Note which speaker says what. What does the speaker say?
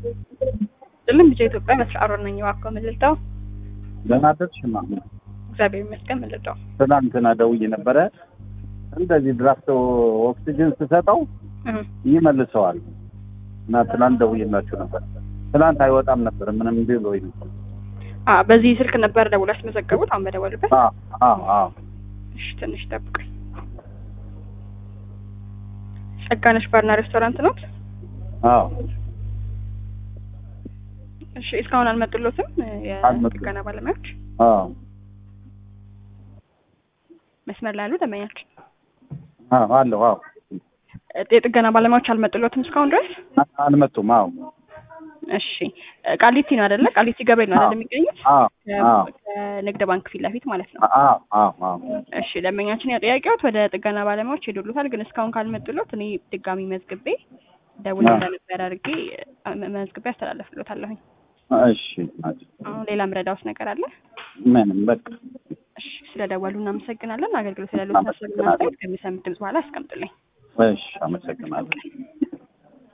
Speaker 1: ጥልም ብቻ ኢትዮጵያ መስራሮ ነኝ እባክዎ ምልልታው
Speaker 2: ደህና አደርሽ ማ
Speaker 1: እግዚአብሔር ይመስገን ምልልታው
Speaker 2: ትናንትና ደውዬ ነበረ እንደዚህ ድራፍት ኦክሲጅን ስሰጠው ይመልሰዋል እና ትናንት ደውዬላችሁ ነበር። ትናንት አይወጣም ነበር ምንም ቢሎ ነበር።
Speaker 1: አ በዚህ ስልክ ነበር ደውሎ ያስመዘገቡት አሁን በደወሉበት
Speaker 2: አዎ አዎ አዎ
Speaker 1: እሺ ትንሽ ጠብቁኝ ጸጋነሽ ባርና ሬስቶራንት ነው
Speaker 2: አዎ
Speaker 1: እሺ እስካሁን አልመጡሎትም
Speaker 2: አልመጡም።
Speaker 1: የጥገና ባለሙያዎች
Speaker 2: አዎ
Speaker 1: መስመር ላይ ያሉ ደንበኛችን
Speaker 2: አዎ አለሁ አዎ
Speaker 1: የጥገና ባለሙያዎች አልመጡሎትም እስካሁን ድረስ
Speaker 2: አ- አልመጡም። አዎ
Speaker 1: እሺ ቃሊቲ ነው አይደለ ቃሊቲ ገብርኤል ነው አይደል የሚገኙት
Speaker 2: አዎ አዎ
Speaker 1: ከንግድ ባንክ ፊት ለፊት ማለት ነው
Speaker 2: አዎ አዎ አዎ
Speaker 1: እሺ ደንበኛችን ያው ጥያቄዎት ወደ ጥገና ባለሙያዎች ሄዱሉታል ግን እስካሁን ካልመጡሎት እኔ ድጋሚ መዝግቤ ደውል
Speaker 2: አዎ።
Speaker 1: እንደነበር አድርጌ አ- መዝግቤ አስተላለፍሎታለሁኝ
Speaker 2: እሺ ናት።
Speaker 1: አሁን ሌላ ምረዳውስ ነገር አለ
Speaker 2: ምንም በቃ
Speaker 1: እሺ ስለደወሉ እናመሰግናለን አገልግሎት ያሉት ሀሳብና አስተያየት ከሚሰሙት ድምጽ በኋላ ያስቀምጡልኝ
Speaker 2: እሺ አመሰግናለሁ።